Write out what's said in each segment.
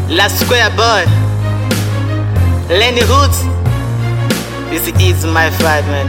La Square Boy, Lenny Hoods. This is my fight man.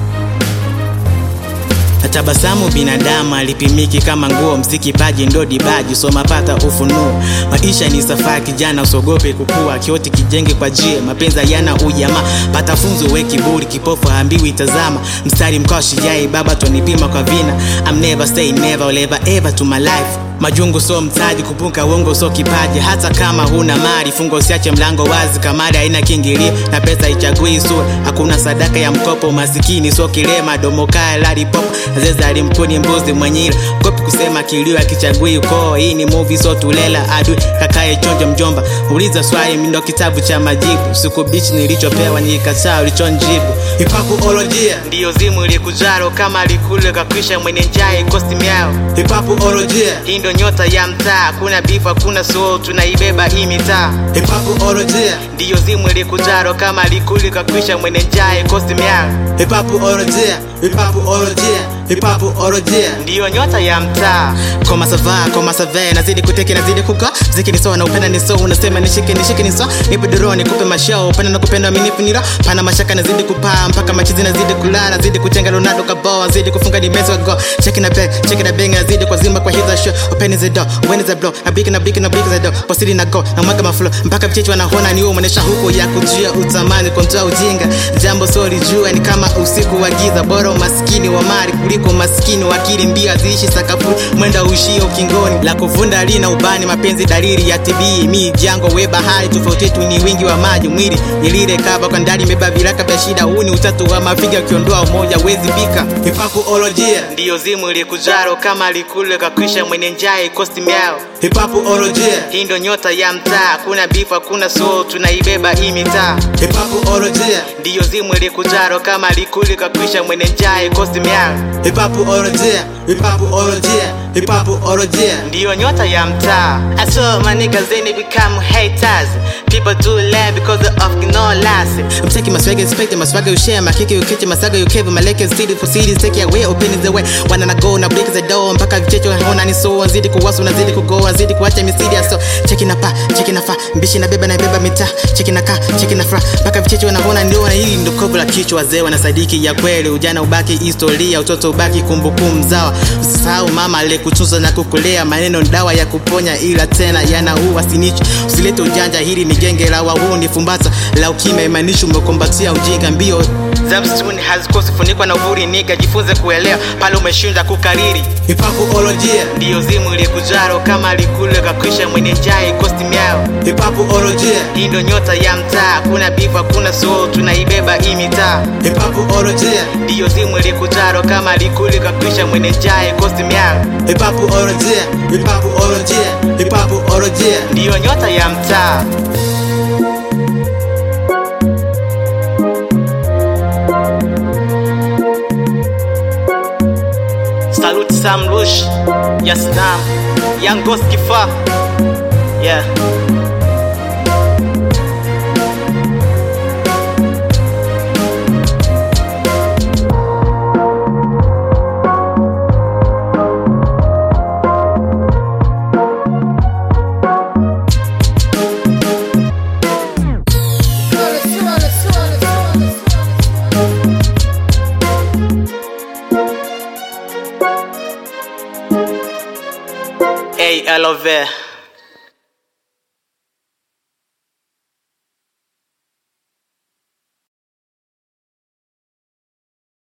Tabasamu binadamu alipimiki kama nguo, mziki paji ndo dibaji, soma pata ufunuo. Maisha ni safari kijana, usogope kukua, kioti kijenge kwa jie, mapenzi yana ujamaa. Pata funzo, we kiburi, kipofu haambiwi tazama. Mstari mkao shijai, baba twanipima kwa vina. I'm never say never, will ever ever to my life Majungu so mtaji, kupunga uongo so kipaji. Hata kama huna mali, fungo usiache mlango wazi. Kamari haina kiingilio na pesa ichagui sura. Hakuna sadaka ya mkopo, masikini so kilema. Domo kaya lali popo, zeza alimkuni mbuzi mwenyila. Kopi kusema kilio akichagui ukoo. Hii ni movie so tulela adui kakaye chonjo mjomba. Uliza swali mindo kitabu cha majibu. Siku bichi nilichopewa nikikataa ulichonjibu. Hipakuolojia ndiyo zimu ilikujaro kama alikule kakwisha mwenye njaa ikosti miao. Hipakuolojia hii ndo nyota ya mtaa, kuna bifu hakuna so tunaibeba hii mitaa. Hipakuolojia ndiyo zimu ilikujaro kama alikuli kakwisha mwenye njaa ikosti miao. Hipakuolojia, hipakuolojia, hipakuolojia ndiyo nyota ya mtaa. Koma sava, koma save, nazidi kuteke, nazidi kuka ziki ni sawa na upenda ni so unasema nishike nishike ni so nipe duro nikupe mashao upenda na kupenda minifu nira pana mashaka nazidi kupaa mpaka machizi nazidi kulala nazidi kutenga Ronaldo kaboa nazidi kufunga ni meso go check na back check na bang nazidi kwa zima kwa hizo show open is the door when is the blow na big na big na big the door posili na go na mwaka maflow mpaka vichechi wanaona ni wewe umeonyesha huko ya kujia utamani kontoa ujinga jambo sori jua ni kama usiku wa giza bora umaskini wa mali kuliko maskini wa akili mbia ziishi sakafu mwenda uishie ukingoni la kuvunda lina ubani mapenzi dalili ya TB mi jango we bahari tofauti yetu ni wingi wa maji mwili nilile kaba kwa ndani imebeba viraka vya shida huu ni utatu wa mafiga ukiondoa umoja wezi bika hipakuolojia ndiyo zimu ilikujaro kama alikule kakwisha mwenye njaa ikosti miao hipakuolojia hii ndo nyota ya mtaa kuna bifu hakuna so tunaibeba hii mitaa hipakuolojia ndiyo zimu ilikujaro kama alikule kakwisha mwenye njaa ikosti miao hipakuolojia hipakuolojia hipakuolojia ndiyo nyota ya mtaa I saw my niggas they become haters people do lie because of no last I'm taking my swag inspect my swagger you share my kick you kitchen my saga you cave my leg city for cities take your way open is the way wanna go na break the door mpaka vichecho hona ni so wazidi kuwasu nazidi kugo wazidi kuacha misidi so cheki na pa cheki na fa mbishi na beba na beba mita cheki na ka cheki na fra mpaka vichecho wanaona ndio na hili ndo kovu la kichwa wazee wanasadiki ya kweli ujana ubaki historia utoto ubaki kumbukumbu zawa usisahau mama aliyekutunza na kukulea maneno dawa ya kuponya ila tena yanaua sinicho usilete ujanja hili ni genge la wahuni fumbata la ukime imanishi umekombatia ujinga mbio za msituni hazikosi funikwa na uvuri niga jifunze kuelewa pale umeshinda kukariri hipakuolojia ndiyo zimu ilikujaro kama alikule kakwisha mwenye njaa ikosti miao hipakuolojia hii ndo nyota ya mtaa kuna bifu hakuna so tunaibeba hii mitaa hipakuolojia ndiyo zimu ilikujaro kama alikule kakwisha mwenye njaa ikosti miao hipakuolojia hipakuolojia hipakuolojia ndiyo nyota ya mtaa Salute Sam Rush, Yasnam, Young Ghost Kifar. Yeah.